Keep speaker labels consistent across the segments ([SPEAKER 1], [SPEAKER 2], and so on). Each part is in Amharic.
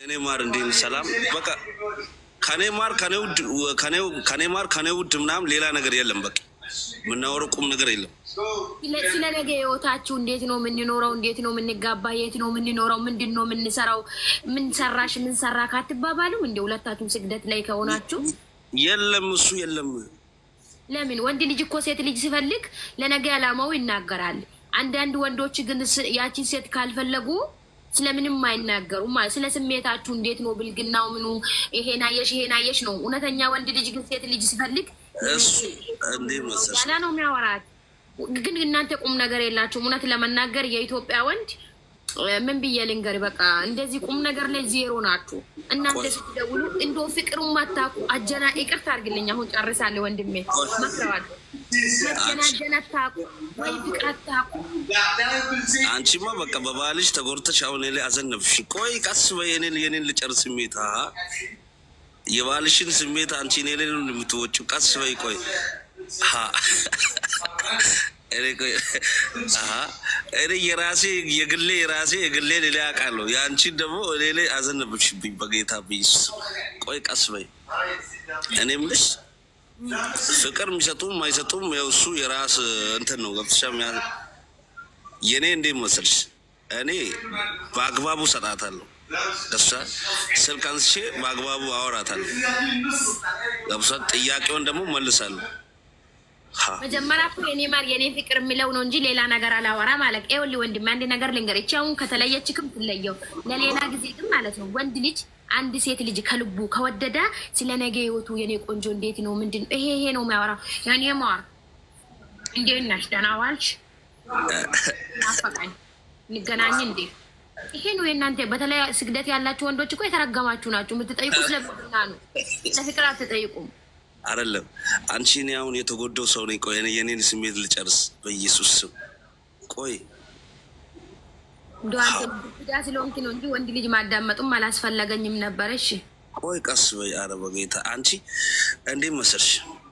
[SPEAKER 1] እኔ ማር እንዴት ሰላም በቃ ከኔ ማር ከኔ ውድ ከኔ ማር ከኔ ውድ ምናምን ሌላ ነገር የለም። በቃ የምናወረው ቁም ነገር የለም።
[SPEAKER 2] ስለ ነገ ህይወታችሁ እንዴት ነው የምንኖረው? እንዴት ነው የምንጋባ? የት ነው የምንኖረው? ምንድን ነው የምንሰራው? ምን ሰራሽ? ምን ሰራ ካትባባሉም እንደ ሁለታችሁም ስግደት ላይ ከሆናችሁ
[SPEAKER 1] የለም እሱ የለም።
[SPEAKER 2] ለምን ወንድ ልጅ እኮ ሴት ልጅ ሲፈልግ ለነገ ዓላማው ይናገራል። አንዳንድ ወንዶች ግን ስ- ያቺን ሴት ካልፈለጉ ስለምንም አይናገሩም። ማለት ስለ ስሜታችሁ እንዴት ነው ብልግናው ምኑ ይሄን አየሽ ይሄን አየሽ ነው። እውነተኛ ወንድ ልጅ ግን ሴት ልጅ ሲፈልግ
[SPEAKER 1] እሱ እንዴ መሰለሽ
[SPEAKER 2] ያላ ነው የሚያወራት። ግን እናንተ ቁም ነገር የላችሁም። እውነት ለመናገር የኢትዮጵያ ወንድ እ፣ ምን ብዬ ልንገር፣ በቃ እንደዚህ ቁም ነገር ላይ ዜሮ ናችሁ እናንተ ስትደውሉ። እንዶ ፍቅሩን ማታቁ አጀና ይቅርታ አድርግልኝ፣ አሁን ጨርሳለሁ ወንድሜ መክረዋል። መጀናጀን አታቁ ወይ ፍቅር አታቁ።
[SPEAKER 1] አንቺማ በቃ በባልሽ ተጎድተሽ አሁን እኔ ላይ አዘነብሽ። ቆይ ቀስ በይ የኔን የኔን ልጨርስ ስሜት አሀ የባልሽን ስሜት አንቺ እኔ ላይ ነው የምትወጪው። ቀስ በይ ቆይ አሀ እኔ ቆይ አሀ እኔ የራሴ የግሌ የራሴ የግሌ ሌላ ያውቃለሁ። የአንቺን ደግሞ እኔ ላይ አዘነብሽብኝ። በጌታ ብይስ ቆይ ቀስ በይ እኔ የምልሽ ፍቅር የሚሰጡም አይሰጡም ያው እሱ የራስ እንትን ነው። ገብተሻ የእኔ እንዴት መሰልሽ እኔ በአግባቡ ሰጣታለሁ። ገብሳ ስልክ አንስቼ በአግባቡ አወራታለሁ። ገብሳ ጥያቄውን ደግሞ መልሳለሁ። ሀ
[SPEAKER 2] መጀመሪያ እኮ የኔ ማር የኔ ፍቅር የሚለው ነው እንጂ ሌላ ነገር አላወራ ማለት ይኸውልህ ወንድሜ አንድ ነገር ልንገር። እቺ አሁን ከተለየችክም ትለየው ለሌላ ጊዜ ግን ማለት ነው ወንድ ልጅ አንድ ሴት ልጅ ከልቡ ከወደደ ስለ ነገ ህይወቱ የኔ ቆንጆ እንዴት ነው ምንድን ነው ይሄ ይሄ ነው የሚያወራው። ያኔ ማር እንዴት ነሽ ደህና ዋልሽ ናፈቀኝ እንገናኝ እንዴ ይሄ ነው የእናንተ በተለይ ስግደት ያላችሁ ወንዶች እኮ የተረገማችሁ ናችሁ። የምትጠይቁ ስለ ብና ነው ለፍቅር አትጠይቁም።
[SPEAKER 1] አይደለም አንቺ እኔ አሁን የተጎዳው ሰው ነኝ። ቆይ እኔ የኔን ስሜት ልጨርስ በኢየሱስ ስም ቆይ
[SPEAKER 2] እንደ አንተ ዳ ስለሆንክ ነው እንጂ ወንድ ልጅ ማዳመጡም አላስፈለገኝም ነበረ። እሺ
[SPEAKER 1] ቆይ ቀስ በይ። ኧረ በጌታ አንቺ እንዴት መሰልሽ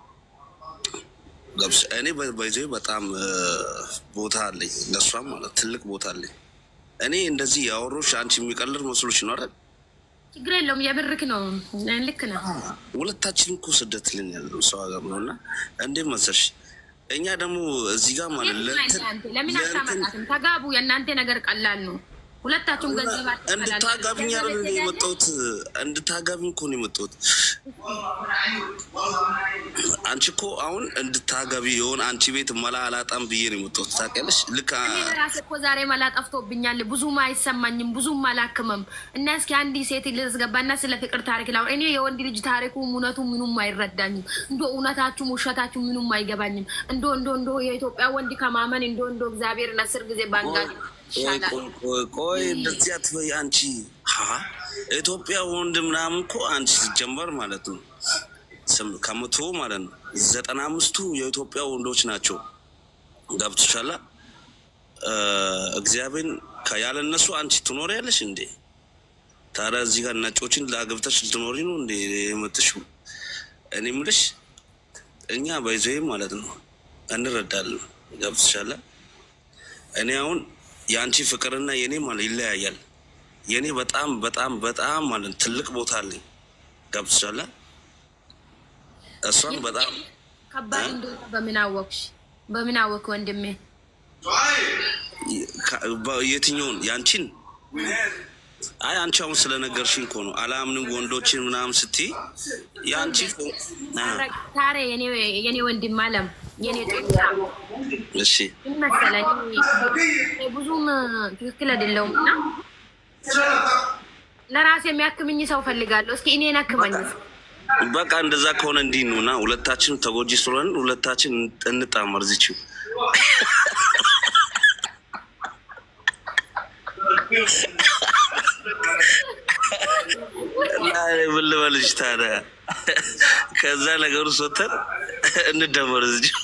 [SPEAKER 1] ገብስ እኔ በይዞ በጣም እ፣ ቦታ አለኝ ለእሷም ማለት ትልቅ ቦታ አለኝ። እኔ እንደዚህ ያወሮች አንቺ የሚቀልር መስሎች ነው አይደል?
[SPEAKER 2] ችግር የለውም። የብርክ ነው። ልክ ነው።
[SPEAKER 1] ሁለታችንም እኮ ስደት ልን ያለው ሰው ሀገር ነው እና እንዴት መሰልሽ እኛ ደግሞ እዚህ ጋር ማለት ለእንትን
[SPEAKER 2] አንተ ለምን
[SPEAKER 1] ለእንትን
[SPEAKER 2] አታመጣትም? ተጋቡ። የእናንተ ነገር ቀላል ነው። ሁለታችሁም ገንዘብ
[SPEAKER 1] እንድታጋቢኝ አይደል የመጣሁት? እንድታጋቢኝ እኮ ነው የመጣሁት። አንቺ እኮ አሁን እንድታጋቢ የሆነ አንቺ ቤት መላ አላጣም ብዬ ነው የመጣሁት። ታውቂያለሽ? ልክ አ-
[SPEAKER 2] እኔ ራሴ እኮ ዛሬ መላ ጠፍቶብኛል። ብዙም አይሰማኝም፣ ብዙም አላክምም። እና እስኪ አንድ ሴት ልዝገባና ስለ ፍቅር ታሪክ ላ እኔ የወንድ ልጅ ታሪኩ እውነቱ ምኑም አይረዳኝም። እንዶ እውነታችሁም ውሸታችሁ ምኑም አይገባኝም። እንዶ እንዶ እንዶ የኢትዮጵያ ወንድ ከማመን እንዶ እንዶ እግዚአብሔርን አስር ጊዜ ባንጋ
[SPEAKER 1] ቆይ
[SPEAKER 2] ይሻላል።
[SPEAKER 1] ቆይ ቆይ ቆይ እንደዚህ አትበይ አንቺ። ሀ ኢትዮጵያ ወንድ ምናምን እኮ አንቺ ሲጀመር ማለት ነው ስም- ከመቶ ማለት ነው ዘጠና አምስቱ የኢትዮጵያ ወንዶች ናቸው። ገብቶሻላ? እ፣ እግዚአብሔር ያለ እነሱ አንቺ ትኖሪያለሽ እንዴ? ታዲያ እዚህ ጋር ነጮችን ለአገብተሽ ልትኖሪ ነው እንዴ የመጥሽው? እኔ የምልሽ እኛ ባይዘይ ማለት ነው እንረዳለን። ገብቶሻላ? እኔ አሁን የአንቺ ፍቅርና የኔ ማለት ይለያያል። የኔ በጣም በጣም በጣም ማለት ትልቅ ቦታ አለኝ። ገብቶሻላ? እሷን በጣም
[SPEAKER 2] ከባድ እንደሆነ በምን አወቅሽ? በምን አወቅ ወንድሜ?
[SPEAKER 1] ከ- በ- የትኛውን የአንቺን? አይ አንቺ አሁን ስለነገርሽኝ እኮ ነው። አላምንም ወንዶችን ምናምን ስትይ የአንቺ አ፣
[SPEAKER 2] ታሬ የኔ ወንድም አለም የኔ ጦጣ
[SPEAKER 1] እሺ
[SPEAKER 2] ምን መሰለኝ እኔ ብዙም ትክክል አይደለሁም እና ለራሴ የሚያክምኝ ሰው ፈልጋለሁ። እስኪ እኔን አክመኝ።
[SPEAKER 1] በቃ እንደዛ ከሆነ እንዲህ ነው እና ሁለታችን ተጎጂ ስለሆን ሁለታችን እንጣመር ዝችው እና እኔ ምን ልበልሽ ታዲያ ከዛ ነገሩ ሶተን እንደመር ዝችው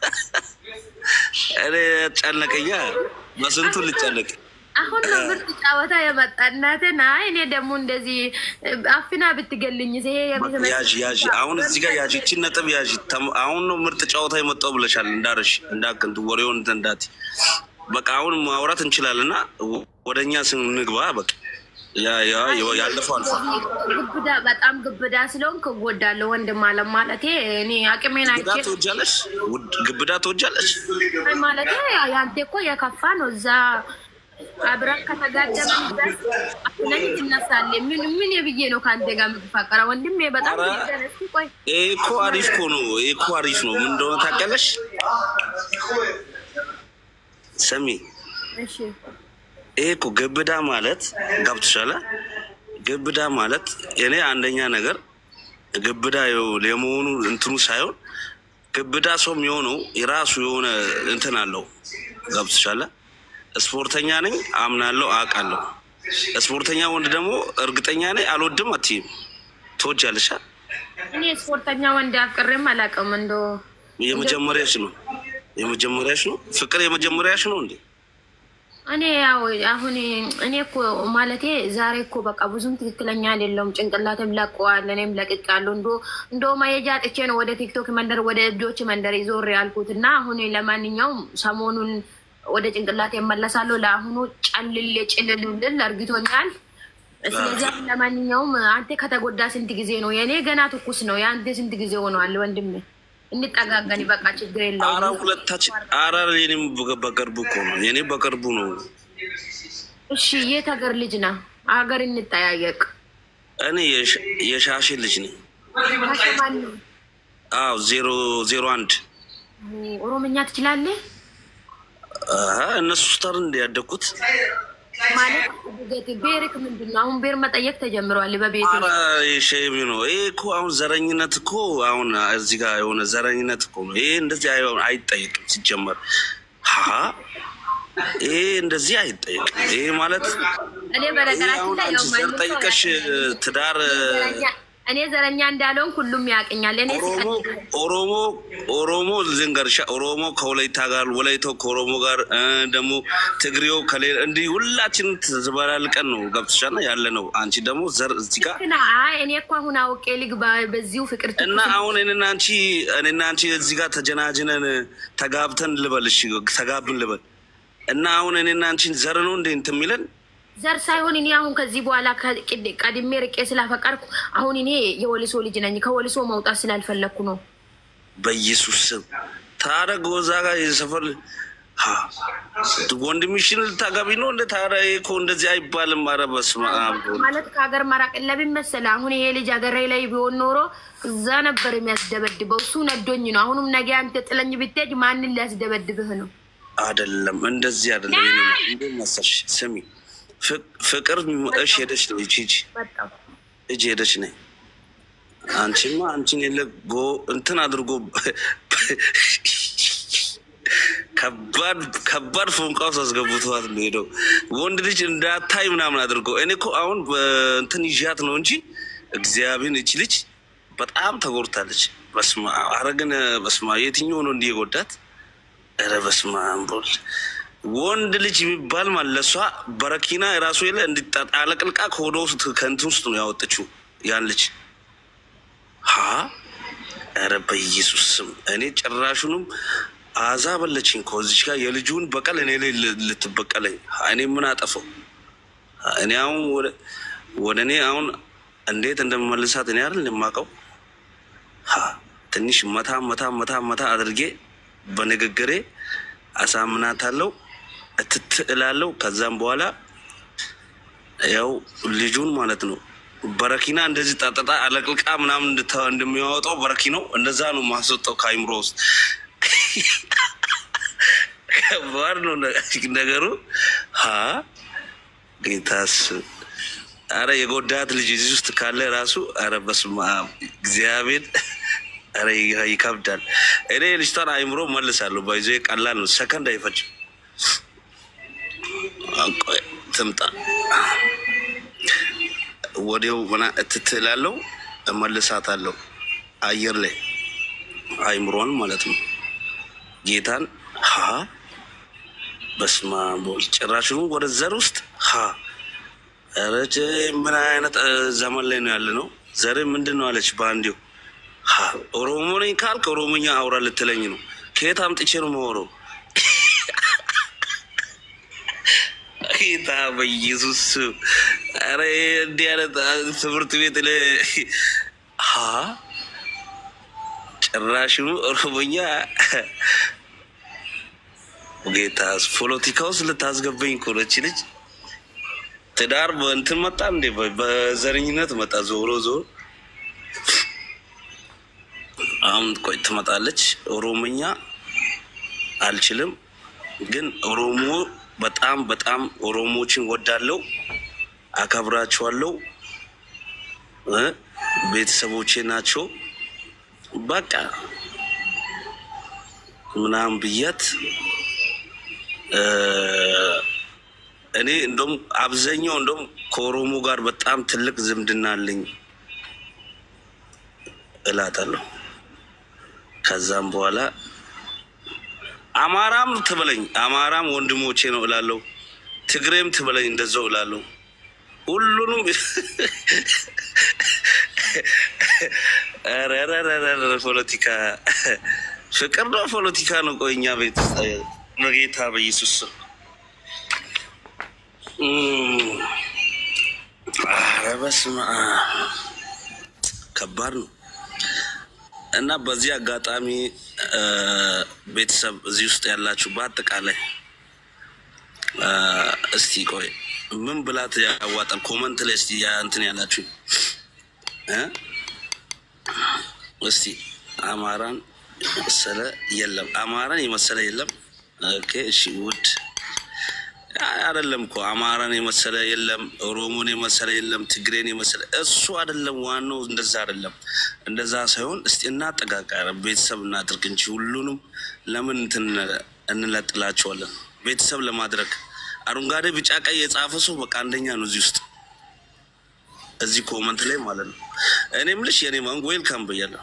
[SPEAKER 1] እኔ ጨነቀኛ በስንቱ ልጨነቅ
[SPEAKER 2] አሁን ነው ምርጥ ጨዋታ የመጣ እናቴን። አይ እኔ ደግሞ እንደዚህ አፍና ብትገልኝ ይሄ የቤተ
[SPEAKER 1] ያዥ ያዥ አሁን እዚህ ጋር ያዥ ይቺን ነጥብ ያዥ። ተም- አሁን ነው ምርጥ ጨዋታ የመጣው ብለሻል። እንዳረሽ እንዳክንቱ ወሬውን እንትን እንዳት በቃ አሁን ማውራት እንችላለንና ወደ እኛ ስንግባ በቃ ያ ያ ያለፈው አልፏል።
[SPEAKER 2] ግብዳ በጣም ግብዳ ስለሆንክ እጎዳለሁ ወንድም አለም ማለቴ እኔ አቅሜን
[SPEAKER 1] ግብዳ
[SPEAKER 2] አይቼ
[SPEAKER 1] ትወጃለሽ? ውድ- ግብዳ ትወጃለሽ?
[SPEAKER 2] አይ ማለቴ ያንተ እኮ የከፋ ነው። እዛ አብረን ከተጋደመን ድረስ አፍለኝ ትነሳለህ። ምን ምን ብዬ ነው ከአንተ ጋር የምትፋቀረ ወንድሜ? በጣም
[SPEAKER 1] ኧረ፣
[SPEAKER 2] ደረስ ቆይ
[SPEAKER 1] ይሄ እኮ አሪፍ እኮ ነው። ይሄ እኮ አሪፍ ነው። ምን እንደሆነ ታውቂያለሽ? ስሚ
[SPEAKER 2] እሺ
[SPEAKER 1] ይሄ እኮ ግብዳ ማለት ገብቶሻል? ግብዳ ማለት እኔ አንደኛ ነገር ግብዳ የው- የመሆኑ እንትኑ ሳይሆን ግብዳ ሰው የሚሆነው የራሱ የሆነ እንትን አለው። ገብቶሻል? ስፖርተኛ ነኝ አምናለሁ፣ አውቃለሁ። ስፖርተኛ ወንድ ደግሞ እርግጠኛ ነኝ አልወድም አትይም። ትወጃለሽ? አ?
[SPEAKER 2] እኔ ስፖርተኛ ወንድ አፍቅሬም አላውቅም። እንዶ
[SPEAKER 1] የመጀመሪያሽ ነው የመጀመሪያሽ ነው ፍቅር የመጀመሪያሽ ነው እንዴ?
[SPEAKER 2] እኔ ያው አሁን እኔ እኮ ማለቴ ዛሬ እኮ በቃ ብዙም ትክክለኛ አይደለውም። ጭንቅላትም ለቀዋል፣ እኔም ለቅቄያለሁ። እንዶ እንዶ መሄጃ ጥቼ ነው ወደ ቲክቶክ መንደር ወደ እብዶች መንደር ይዞር ያልኩት እና አሁን ለማንኛውም ሰሞኑን ወደ ጭንቅላት የመለሳለሁ። ለአሁኑ ጨልል ጭልልልል እርግቶኛል። ስለዚህ አሁን ለማንኛውም አንተ ከተጎዳ ስንት ጊዜ ነው? የእኔ ገና ትኩስ ነው። የአንተ ስንት ጊዜ ሆነዋል? ወንድሜ እንጠጋገን፣ በቃ ችግር
[SPEAKER 1] አረ
[SPEAKER 2] የለውም።
[SPEAKER 1] ሁለታችን አረ የኔም በ- በቅርቡ እኮ ነው የኔ በቅርቡ ነው።
[SPEAKER 2] እሺ የት ሀገር ልጅ ና ሀገር እንጠያየቅ።
[SPEAKER 1] እኔ የሽ- የሻሼ ልጅ ነኝ።
[SPEAKER 2] ማን ነው?
[SPEAKER 1] አዎ ዜሮ ዜሮ አንድ
[SPEAKER 2] ኦሮምኛ ትችላለህ
[SPEAKER 1] አሀ፣ እነሱ ስታር እንደ ያደግኩት
[SPEAKER 2] ማለት ገት ቤርክ ምንድን ነው? አሁን ቤር መጠየቅ ተጀምረዋል በቤት
[SPEAKER 1] አረ ሼሚ ነው ይሄ እኮ አሁን ዘረኝነት እኮ አሁን እዚህ ጋር የሆነ ዘረኝነት እኮ ነው ይሄ እንደዚህ አይ- አይጠየቅም ሲጀመር ሀ ይሄ እንደዚህ አይጠየቅም ይሄ ማለት
[SPEAKER 2] እኔ
[SPEAKER 1] ይሄ
[SPEAKER 2] በነገራችን
[SPEAKER 1] አሁን
[SPEAKER 2] ላይ
[SPEAKER 1] አንቺ
[SPEAKER 2] ያው
[SPEAKER 1] ዘር
[SPEAKER 2] ማንም ሰው
[SPEAKER 1] ጠይቀሽ
[SPEAKER 2] ያውቀኛል።
[SPEAKER 1] ትዳር
[SPEAKER 2] ዘረኛ- እኔ ዘረኛ እንዳለውን ሁሉም ያውቅኛል። እኔ
[SPEAKER 1] ኦሮሞ ኦሮሞ ኦሮሞ ልንገርሻ ኦሮሞ ከወላይታ ጋር ወላይታው ከኦሮሞ ጋር እ ደግሞ ትግሬው ከሌላ እንዲህ ሁላችንም ተዘበላልቀን ነው ገብቶሻል ያለ ነው። አንቺ ደግሞ ዘር እዚህ ጋር
[SPEAKER 2] ስና አይ እኔ እኮ አሁን አውቄ ልግባ በዚሁ ፍቅር ትኩስ
[SPEAKER 1] እና አሁን እኔና አንቺ እኔና አንቺ እዚህ ጋር ተጀናጅነን ተጋብተን ልበል፣ እሺ ተጋብን ልበል እና አሁን እኔና አንቺን ዘር ነው እንዴ እንትን የሚለን
[SPEAKER 2] ዘር ሳይሆን እኔ አሁን ከዚህ በኋላ ከቅድ- ቀድሜ ርቄ ስላፈቀርኩ አሁን እኔ የወልሶ ልጅ ነኝ። ከወልሶ መውጣት ስላልፈለግኩ ነው።
[SPEAKER 1] በኢየሱስ ስም ታዲያ ጎዛ ጋር የሰፈር ሀ ወንድምሽን ልታገቢ ነው እንደ ታዲያ ይሄ እኮ እንደዚህ አይባልም። ኧረ በስመ አብ
[SPEAKER 2] ማለት ከሀገር መራቅ ለምን መሰለህ? አሁን ይሄ ልጅ ሀገሬ ላይ ቢሆን ኖሮ እዛ ነበር የሚያስደበድበው። እሱ ነዶኝ ነው። አሁንም ነገ አንተ ጥለኝ ብትሄድ ማንን ሊያስደበድብህ ነው?
[SPEAKER 1] አይደለም እንደዚህ አይደለም። ይሄ ነው እንዴ መሰልሽ? ስሚ ፍቅ- ፍቅር እሽ ሄደች ነው ሂጂ ሂጂ
[SPEAKER 2] በጣም
[SPEAKER 1] ሂጂ ሄደች ነኝ። አንቺማ አንቺን የለ ጎ እንትን አድርጎ ከባድ ከባድ ፎንቃ ውስጥ አስገብተዋት ነው ሄደው ወንድ ልጅ እንዳታይ ምናምን አድርጎ እኔ እኮ አሁን እንትን ይዣት ነው እንጂ እግዚአብሔርን እች ልጅ በጣም ተጎድታለች። በስመ አብ ኧረ ግን በስመ አብ የትኛው ነው እንዲህ የጎዳት? ኧረ በስመ አብ ቦል ወንድ ልጅ የሚባል ማለት ለእሷ በረኪና የራሱ የለ እንዲጣለቅልቃ ከሆደ ውስጥ ከእንትን ውስጥ ነው ያወጠችው ያን ልጅ ሀ ኧረ በኢየሱስ ስም እኔ ጭራሹንም አዛ በለችኝ ከዚች ጋር የልጁን በቀል እኔ ላይ ል- ልትበቀለኝ እኔ ምን አጠፈው? እኔ አሁን ወደ- ወደ እኔ አሁን እንዴት እንደምመልሳት እኔ አይደል የማውቀው። ሀ ትንሽ መታ መታ መታ መታ አድርጌ በንግግሬ አሳምናታለሁ፣ እትት እላለሁ። ከዛም በኋላ ያው ልጁን ማለት ነው በረኪና እንደዚህ ጣጠጣ አለቅልቃ ምናምን እንድታ- እንደሚያወጣው በረኪናው እንደዛ ነው ማስወጣው ከአይምሮ ውስጥ። ከባድ ነው ነ- ነገሩ። ሀ ጌታስ አረ የጎዳት ልጅ እዚህ ውስጥ ካለ ራሱ አረ በስመ አብ እግዚአብሔር አረ ይ- ይከብዳል። እኔ ልጅቷን አይምሮ መልሳለሁ። ባይዞ ቀላል ነው፣ ሰከንድ አይፈጅም። ቆይ ትምጣ ወዲያው ምና እትትላለው እመልሳታለሁ። አየር ላይ አይምሮን ማለት ነው። ጌታን ሀ በስመ አብ ወወልድ ጭራሽኑ ወደ ዘር ውስጥ ሀ ኧረ ጭ ምን አይነት እ, ዘመን ላይ ነው ያለ ነው። ዘር ምንድን ነው አለች በአንዴው ሀ ኦሮሞ ነኝ ካልክ ኦሮሞኛ አውራ ልትለኝ ነው። ከየት አምጥቼ ነው የማወራው? ጌታ በኢየሱስ ስም። ኧረ እንዲህ አይነት ትምህርት ቤት ለ ሀ ጭራሽኑ ኦሮሞኛ ጌታ ፖለቲካ ውስጥ ልታስገባኝ እኮ ነው እቺ ልጅ። ትዳር በእንትን መጣ እንዴ? በዘረኝነት መጣ። ዞሮ ዞሮ አሁን ቆይ ትመጣለች። ኦሮሞኛ አልችልም፣ ግን ኦሮሞ በጣም በጣም ኦሮሞችን ወዳለው አከብራቸዋለሁ። እ ቤተሰቦቼ ናቸው። በቃ ምናምን ብያት እ እኔ እንደም አብዛኛው እንደም ከኦሮሞ ጋር በጣም ትልቅ ዝምድና አለኝ እላታለሁ። ከዛም በኋላ አማራም ትበለኝ አማራም ወንድሞቼ ነው እላለሁ። ትግሬም ትበለኝ እንደዛው እላለሁ። ሁሉንም ኧረ ኧረ ኧረ ኧረ ፖለቲካ ፍቅር ነው ፖለቲካ ነው። ቆይ እኛ ቤት ውስጥ በጌታ በኢየሱስ ስም እም፣ ኧረ በስመ አብ ከባድ ነው። እና በዚህ አጋጣሚ እ ቤተሰብ እዚህ ውስጥ ያላችሁ በአጠቃላይ እ እስቲ ቆይ ምን ብላት ያዋጣል? ኮመንት ላይ እስቲ ያ እንትን ያላችሁ እ እስቲ አማራን የመሰለ የለም፣ አማራን የመሰለ የለም። ኦኬ እሺ፣ ውድ አይደለም እኮ አማራን የመሰለ የለም፣ ኦሮሞን የመሰለ የለም፣ ትግሬን የመሰለ እሱ አይደለም። ዋናው እንደዛ አይደለም፣ እንደዛ ሳይሆን እስቲ እናጠቃቃረ ቤተሰብ እናድርግ እንጂ ሁሉንም ለምን እንትን እንለጥላቸዋለን? ቤተሰብ ለማድረግ አረንጓዴ፣ ቢጫ፣ ቀይ የጻፈ ሰው በቃ አንደኛ ነው እዚህ ውስጥ እዚህ ኮመንት ላይ ማለት ነው። እኔም ልሽ የኔ ማንጎ ዌልካም ብያለሁ።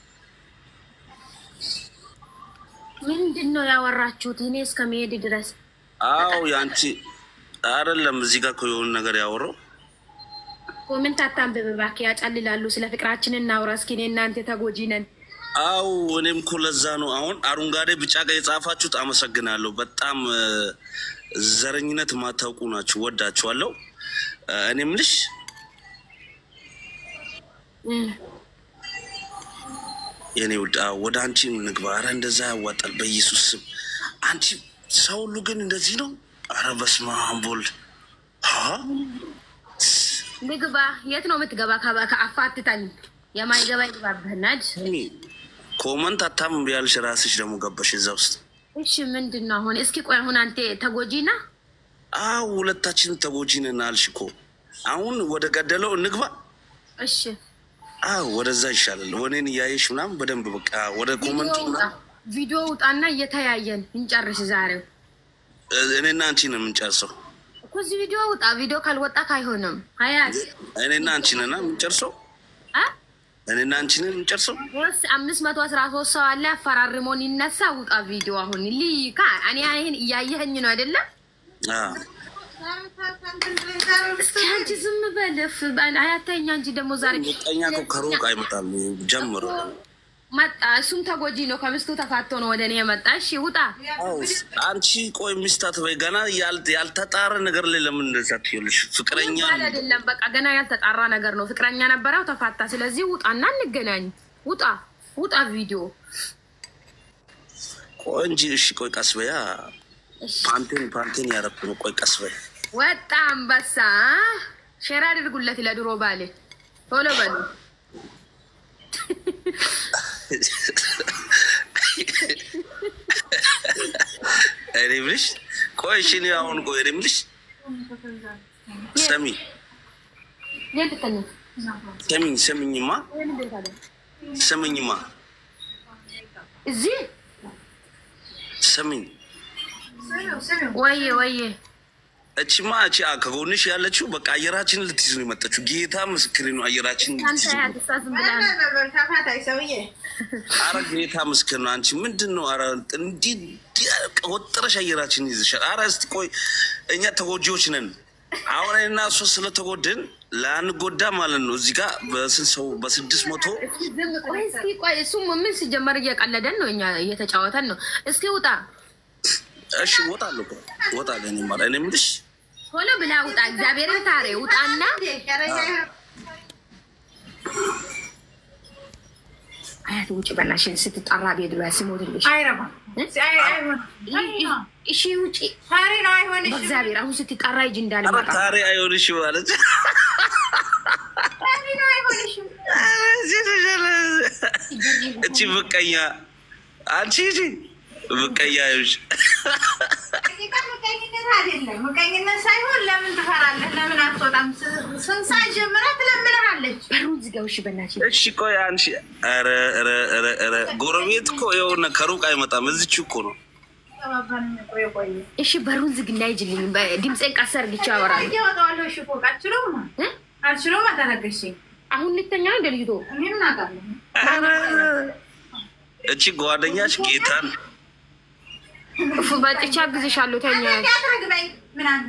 [SPEAKER 2] ምንድን ነው ያወራችሁት? እኔ እስከ መሄድ ድረስ
[SPEAKER 1] አው ያንቺ አይደለም እዚህ ጋር እኮ የሆነ ነገር ያወራው
[SPEAKER 2] ኮሜንት አታንብብ እባክህ፣ ያጨልላሉ። ስለ ፍቅራችን እናውራ እስኪ። እኔ እናንተ ተጎጂ ነን።
[SPEAKER 1] አው እኔም እኮ ለዛ ነው አሁን አረንጓዴ ቢጫ ቀይ የጻፋችሁት አመሰግናለሁ። በጣም እ፣ ዘረኝነት ማታውቁ ናችሁ። ወዳችኋለሁ። እ፣ እኔም ልሽ
[SPEAKER 2] እም፣
[SPEAKER 1] የኔ ውድ አዎ፣ ወደ አንቺ እንግባ። አረ እንደዛ ያዋጣል በኢየሱስ ስም። አንቺ ሰው ሁሉ ግን እንደዚህ ነው። አረ በስመ አብ ወልድ ሀ
[SPEAKER 2] ንግባ። የት ነው የምትገባ? ከ- ከአፋትታኝ የማይገባ ይግባብህናድ።
[SPEAKER 1] ስሚ፣ ኮመንት አታም ቢያልሽ ራስሽ ደግሞ ገባሽ እዛ ውስጥ።
[SPEAKER 2] እሺ ምንድን ነው አሁን? እስኪ ቆይ አሁን አንተ ተጎጂ ና
[SPEAKER 1] አዎ ሁለታችንም ተጎጂ ነን አልሽ እኮ። አሁን ወደ ገደለው እንግባ።
[SPEAKER 2] እሺ
[SPEAKER 1] አዎ ወደዛ ይሻላል። ወኔን እያየሽ ምናምን በደንብ በቃ ወደ ኮመንቱ
[SPEAKER 2] ቪዲዮ ውጣ፣
[SPEAKER 1] ምናምን
[SPEAKER 2] ቪዲዮ ውጣና እየተያየን እንጨርስ ዛሬው
[SPEAKER 1] እ፣ እኔና አንቺ ነው የምንጨርሰው።
[SPEAKER 2] እኮ እዚህ ቪዲዮ ውጣ። ቪዲዮ ካልወጣ አይሆንም። ሀያት
[SPEAKER 1] እኔና አንቺ ነና የምንጨርሰው።
[SPEAKER 2] አ
[SPEAKER 1] እኔና አንቺ ነን የምንጨርሰው።
[SPEAKER 2] ወስ አምስት መቶ አስራ ሶስት ሰው አለ አፈራርሞን ይነሳ። ውጣ ቪዲዮ አሁን ልይካ እኔ ይህን እያየኸኝ ነው አይደለም?
[SPEAKER 1] አዎ
[SPEAKER 2] እስኪ አንቺ ዝም በልፍ አያተኛ እንጂ ደግሞ ዛሬ
[SPEAKER 1] ምቀኛ እኮ ከሩቅ አይመጣም። ጀምሮ
[SPEAKER 2] መጣ። እሱም ተጎጂ ነው። ከሚስቱ ተፋቶ ነው ወደ እኔ የመጣ። እሺ ውጣ።
[SPEAKER 1] አዎ፣ አንቺ ቆይ ሚስታት ወይ ገና ያል- ያልተጣረ ነገር ላይ ለምን እንደዛ ትይልሽ? ፍቅረኛ
[SPEAKER 2] ባል አይደለም በቃ ገና ያልተጣራ ነገር ነው። ፍቅረኛ ነበረው ተፋታ። ስለዚህ ውጣና እንገናኝ። ውጣ ውጣ ቪዲዮ
[SPEAKER 1] ቆይ እንጂ እሺ፣ ቆይ ቀስ በያ
[SPEAKER 2] እሺ።
[SPEAKER 1] ፓንቴን ፓንቴን ያረኩ ነው። ቆይ ቀስ በያ
[SPEAKER 2] ወጣ አንበሳ። ሼር አድርጉለት ለድሮ ባሌ። ቶሎ በሉ።
[SPEAKER 1] እኔ የምልሽ ቆይ እሺ፣ እኔ አሁን ቆይ እኔ የምልሽ ሰሚ
[SPEAKER 2] የልተኛ
[SPEAKER 1] ሰሚኝ ሰሚኝማ ሰሚኝማ
[SPEAKER 2] እዚህ
[SPEAKER 1] ሰሚኝ
[SPEAKER 2] ወየ ወየ
[SPEAKER 1] እቺማ እቺ አ- ከጎንሽ ያለችው በቃ አየራችንን ልትይዝ ነው የመጣችው። ጌታ ምስክሬ ነው። አየራችንን
[SPEAKER 2] አንተ
[SPEAKER 1] ልትይዝ ነው።
[SPEAKER 2] ያት እሷ ዝም ብላ ነው።
[SPEAKER 3] ተፋታይ ሰውዬ
[SPEAKER 1] አረ ጌታ ምስክር ነው። አንቺ ምንድን ነው? አረ እንዲህ እንዲህ ወጥረሽ አየራችንን ይዝሻል። አረ እስቲ ቆይ እኛ ተጎጂዎች ነን። አሁን እና እሷ ስለተጎድን ላንጎዳ ማለት ነው። እዚህ ጋር በስንት ሰው በስድስት መቶ
[SPEAKER 2] እስኪ ዝም ቆይ እስኪ ቆይ እሱ ምን ሲጀመር እየቀለደን ነው፣ እኛ እየተጫወተን ነው። እስኪ ውጣ
[SPEAKER 1] እሺ እወጣለሁ እኮ እወጣለሁ። እኔ ማለት እኔ የምልሽ
[SPEAKER 2] ቶሎ ብላ ውጣ። እግዚአብሔርን ታሬ ውጣና አያት ውጭ በናሽን ስትጠራ ቤት ብላ ስሞትልሽ
[SPEAKER 3] አይረባም። አይ- አይሆንም።
[SPEAKER 2] እሺ ውጭ
[SPEAKER 3] ታሪ ነው አይሆንሽም።
[SPEAKER 2] በእግዚአብሔር አሁን ስትጠራ ሂጂ
[SPEAKER 1] ኧረ
[SPEAKER 2] እንዳልመጣ
[SPEAKER 1] ታሪ አይሆንሽ ማለት
[SPEAKER 3] ታሪ ነው አይሆንሽም።
[SPEAKER 1] እቺ ምቀኛ አንቺ እቺ ምቀኛ ይሁንሽ።
[SPEAKER 3] እዚህ ጋር ምቀኝነት አይደለም። ምቀኝነት ሳይሆን ለምን ትፈራለህ? ለምን አትወጣም? ስ- ስንት ሰዓት ጀምራ ትለምንሃለች።
[SPEAKER 2] በሩን ዝጋው። እሺ በናችን
[SPEAKER 1] እሺ ቆይ አንቺ ኧረ ኧረ ኧረ ኧረ ጎረቤት እኮ የሆነ ከሩቅ አይመጣም። እዚች እኮ ነው።
[SPEAKER 3] ተባባልን እኮ የቆየ
[SPEAKER 2] እሺ በሩን ዝግና ይጅልኝ። ድምፄን ቀስ አድርግቼ አወራለሁ።
[SPEAKER 3] እያወጣዋለሁ። እሺ ፎቅ አልችለውም
[SPEAKER 2] እ?
[SPEAKER 3] አልችለውም። አታነገሽኝ።
[SPEAKER 2] አሁን ልተኛ እንደ ልጅቶ
[SPEAKER 3] እኔ ምን አውቃለሁ?
[SPEAKER 1] ኧረ እቺ ጓደኛሽ ጌታን
[SPEAKER 2] እፉ በጥቻ አግዝሻለሁ። ተኛ
[SPEAKER 3] እንዳትረግበኝ ምን አንቴ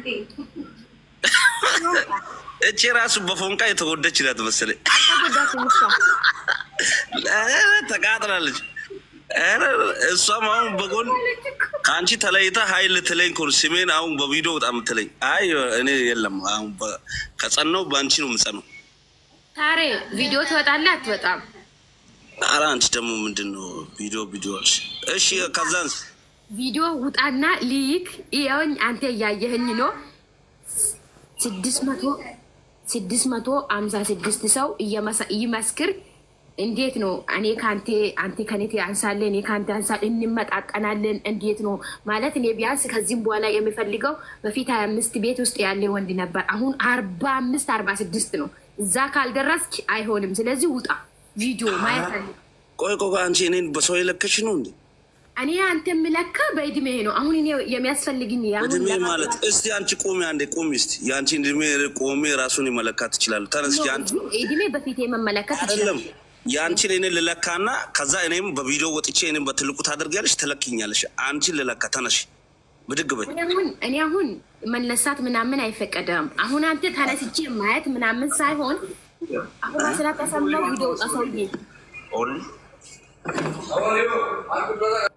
[SPEAKER 1] እቺ ራሱ በፎንቃ የተወደች ናት መሰለኝ።
[SPEAKER 2] አልተጎዳትም እሷ።
[SPEAKER 1] ኧረ ተቃጥላለች። ኧረ እሷም አሁን በጎን ከአንቺ ተለይታ ሀይል ትለኝ እኮ ነው። ስሜን አሁን በቪዲዮ በጣም ትለኝ። አይ እኔ የለም አሁን በ- ከጸናው በአንቺ ነው የምጸነው።
[SPEAKER 2] ታሬ ቪዲዮ ትወጣለህ አትወጣም?
[SPEAKER 1] ኧረ አንቺ ደግሞ ምንድን ነው ቪዲዮ ቪዲዮ አልሽ? እሺ ከዛን
[SPEAKER 2] ቪዲዮ ውጣና ልይክ ይኸውኝ፣ አንተ እያየህኝ ነው። ስድስት መቶ ስድስት መቶ አምሳ ስድስት ሰው እየመሰ- ይመስክር። እንዴት ነው እኔ ከአንቴ አንቴ ከኔ አንሳለን እኔ ከአንተ አንሳል እንመጣቀናለን። እንዴት ነው ማለት እኔ ቢያንስ ከዚህም በኋላ የሚፈልገው በፊት ሀያ አምስት ቤት ውስጥ ያለ ወንድ ነበር። አሁን አርባ አምስት አርባ ስድስት ነው። እዛ ካልደረስክ አይሆንም። ስለዚህ ውጣ፣ ቪዲዮ ማየት አለ
[SPEAKER 1] ቆይ ቆይ ቆይ፣ አንቺ እኔን በሰው የለከሽ ነው እንዴ?
[SPEAKER 2] እኔ አንተ የምለካ በእድሜ ነው። አሁን እኔ የሚያስፈልግኝ አሁን
[SPEAKER 1] እድሜ
[SPEAKER 2] ለማ-
[SPEAKER 1] ማለት እስቲ አንቺ ቆሚ አንዴ ቆሚ እስቲ የአንቺን እድሜ ቆሜ ራሱን መለካት ትችላለሁ። ተነስኪ አንቺ
[SPEAKER 2] እድሜ በፊት የመመለከት
[SPEAKER 1] አይደለም
[SPEAKER 2] ይችላል።
[SPEAKER 1] የአንቺን እኔን ልለካና ከዛ እኔም በቪዲዮ ወጥቼ እኔም በትልቁ ታደርጊያለሽ፣ ትለክኛለሽ። አንቺን ልለካ ተነሽ፣ ብድግ በይ።
[SPEAKER 2] እኔ አሁን እኔ አሁን መነሳት ምናምን አይፈቀደም። አሁን አንተ ተነስቼ ማየት ምናምን ሳይሆን አሁን ስራ ተሰማው ቪዲዮ ውጣ ሰውዬ
[SPEAKER 1] ኦል